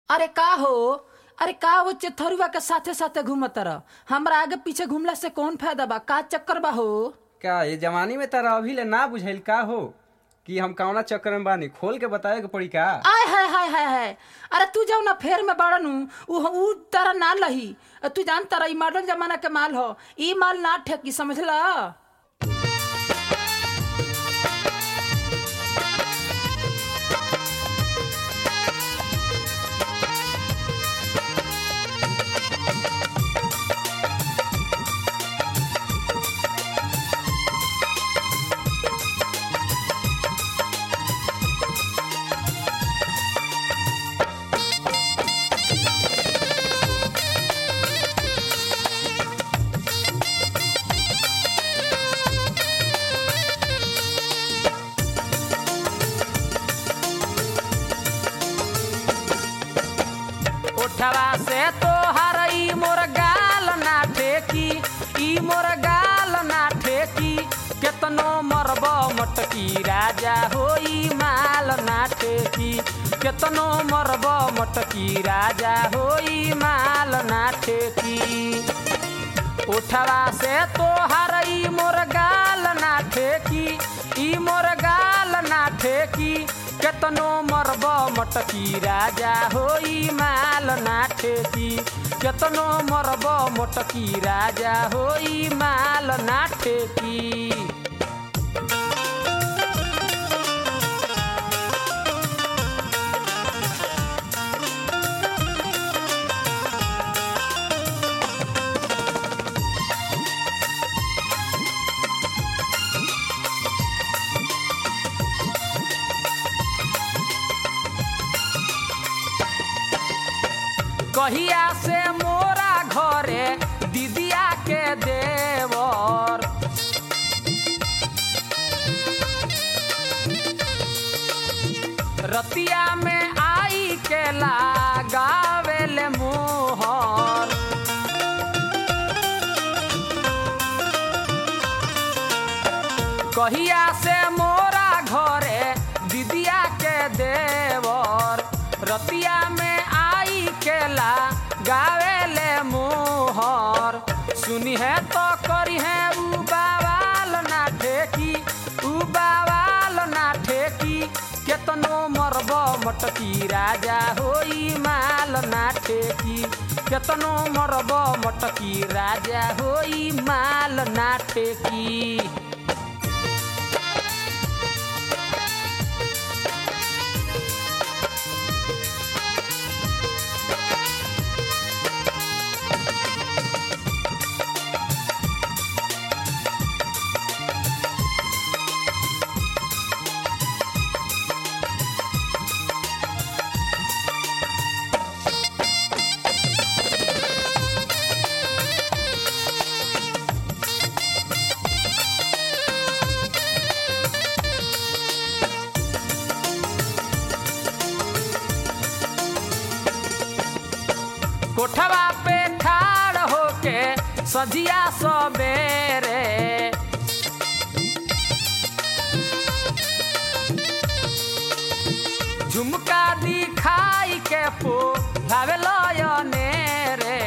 अरे का हो अरे का वो चथरुआ के साथे साथे घूमत रह हमरा आगे पीछे घूमला से कौन फायदा बा का चक्कर बा हो का ये जवानी में तारा अभी ले ना बुझाइल का हो कि हम कौना चक्कर में बानी खोल के बतावे के पड़ी का आय हाय हाय हाय हाय अरे तू जाओ ना फेर में बड़नू उ उ तारा ना लही अ तू जान तारा ई मॉडर्न जमाना के माल हो ई माल ना ठेकी समझला उठवा से तो हरई मोर गाल ना ठेकी ई मोर गाल ना ठेकी केतनो मरब मटकी राजा होई माल ना ठेकी केतनो मरब मटकी राजा होई माल ना ठेकी उठवा से तो हरई मोर गाल ना ठेकी ई मोर गाल ना ठेकी केतनो मरब मटकी राजा होई माल ना ठेकी केतनो मरब मटकी राजा होई माल ना ठेकी कहिया से मोरा घरे दीदिया के देवर रतिया में आई के लगावेले मोहर कहिया से मोरा घरे दीदिया के देवर रतिया में आई केला गावेले मोहर सुनी है तो करी है उ बावाल ना ठेकी उ बावाल ना ठेकी केतनो मरब मटकी राजा होई माल ना ठेकी केतनो मरब मटकी राजा होई माल ना ठेकी कोठवा पे ठाड़ होके सजिया सबेरे झुमका दिखाई के पो भावे लयने रे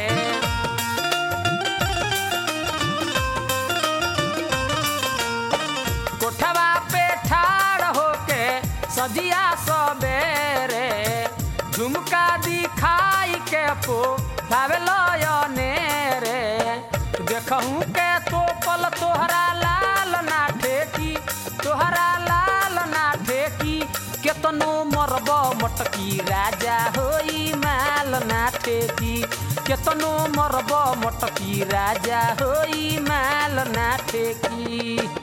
कोठवा पे ठाड़ होके सजिया सबेरे झुमका दिखाई के पो भावे लयने रे देखहूँ के तो पल तोहरा लाल ना ठेकी तोहरा लाल ना ठेकी केतनो मरब मटकी राजा होई माल ना ठेकी केतनो मरब मटकी राजा होई माल ना ठेकी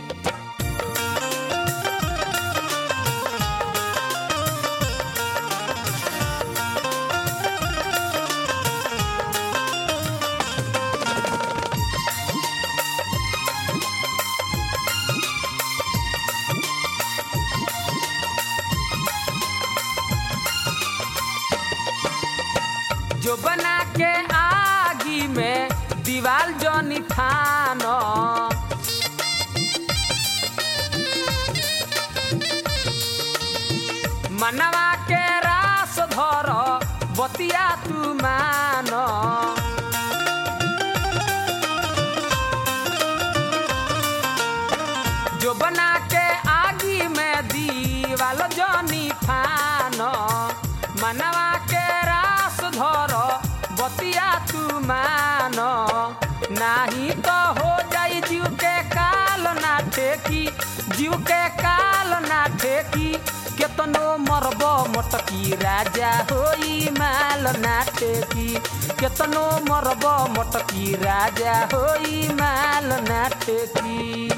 जो बना के आगी में दीवाल जनी थानो मनवा के रास धर बतिया तू मान जो बना के आगी में दीवाल जनी फान मनवा के रास धर बतिया तू मान नाही तो हो जाई जीव के काल ना ठेकी जीव के काल ना ठेकी केतनो मरब मटकी राजा होई माल ना ठेकी केतनो मरब मटकी राजा होई माल ना ठेकी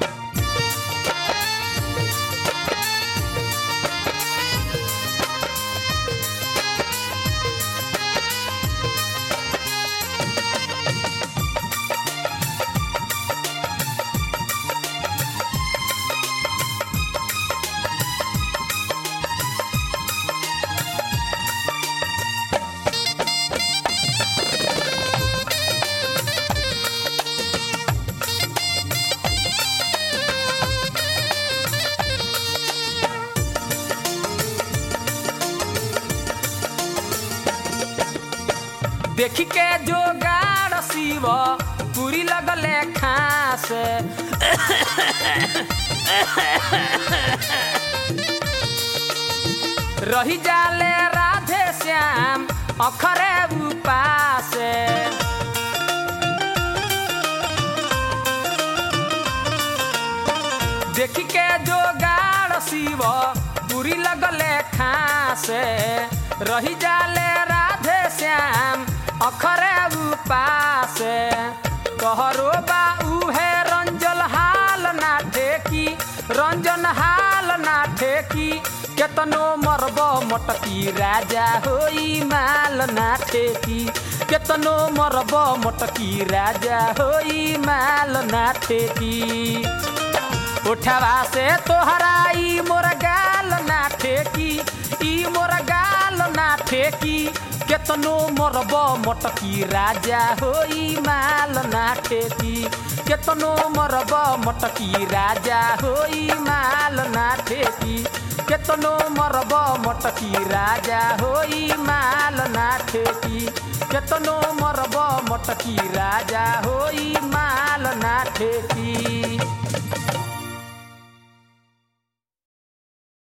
देखी के जोगाड़ शिव पूरी लगले खास रही जाले राधे श्याम अखरे उपास देखी के जोगाड़ शिव पूरी लगले खास रही जाले राधे श्याम अखरे उपास कहरो बा उहे रंजल हाल ना ठेकी रंजन हाल ना ठेकी केतनो मरब मटकी राजा होई माल ना ठेकी केतनो मरब मटकी राजा होई माल ना ठेकी उठवा से तोहरा ई मोर गाल ना ठेकी ई मोर गाल ना ठेकी केतनो मरब मटकी राजा होई माल ना ठेकी केतनो मरब मटकी राजा होई माल ना ठेकी केतनो मरब मटकी राजा होई माल ना ठेकी केतनो मरब मटकी राजा होई माल ना ठेकी